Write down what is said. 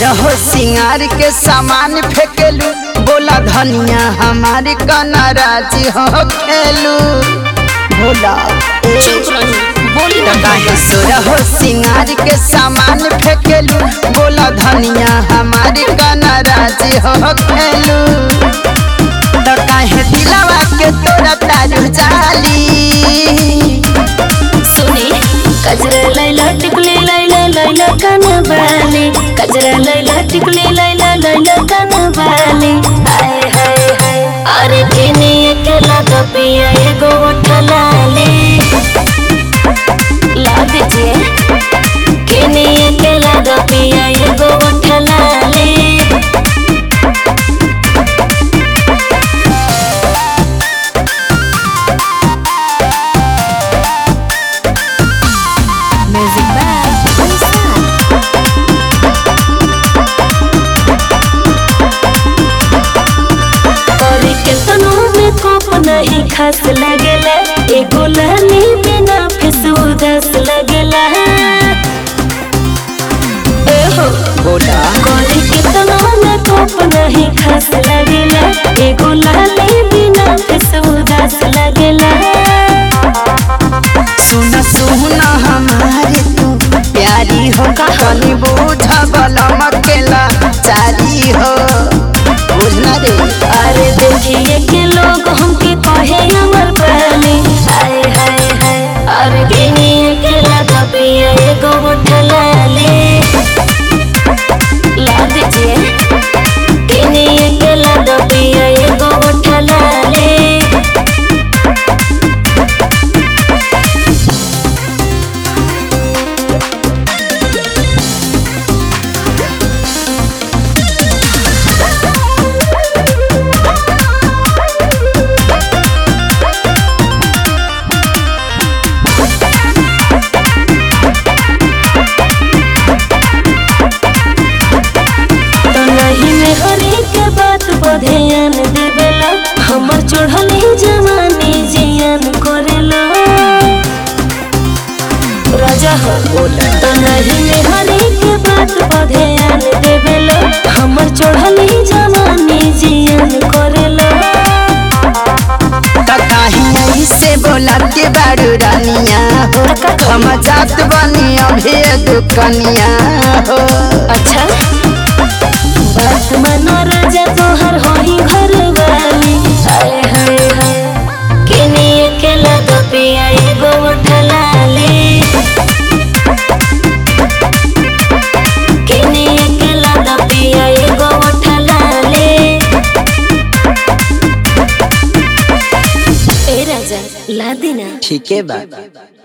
सोरहो सिंगार के सामान फेंकेलू बोला धनिया हमारी कनाराज हो खेलू भोला ए चुप रही बोली तो काहे सोरहो सिंगार के सामान फेंकेलू बोला धनिया हमारी कनाराज हो खेलू तो काहे दिलवा के तोरा तारू जाली सुनी कजरा लैला टिकली लैला लैला कन बाली कजरा लैला टिकली लैला लैला कन बाली हाय हाय हाय अरे केने अकेला तो पिया एगो उठलाली ला दीजिए केने अकेला तो पिया एगो उठलाली Music by Winston. करी के तनु में कोप नहीं खास लगेला एगो लाली बिना फिस उदास लगेला ए हो बोला करी के तनु में कोप नहीं खास लगेला एगो लाली बिना फिस उदास लगेला सुन सुन हमारे तू प्यारी हो कहानी बूझ बलम अकेला चारी हो बुझना रे अरे देखिए के लोग हमके कहे अमर पाली हाय हाय हाय अरे किनिए के लगा पिया एगो उठलाली ला दीजिए किनिए के लगा पिया एगो उठलाली तो नहीं में हरी के बात पर ध्यान देवेला हमर चढ़ली जवानी जियान करेला राजा हो तो नहीं में हरी के बात पर ध्यान देवेला हमर चढ़ली जवानी जियान करेला कहीं से बोला के बारू रानिया हो हम जात बनी अभी दुकनिया हो अच्छा बात मानो राजा तोहर होही घर वाली हाय हाय हाय किनिए के लगा पिया एगो उठलाली किनिए के लगा पिया एगो उठलाली ए राजा ला देना ठीक है बा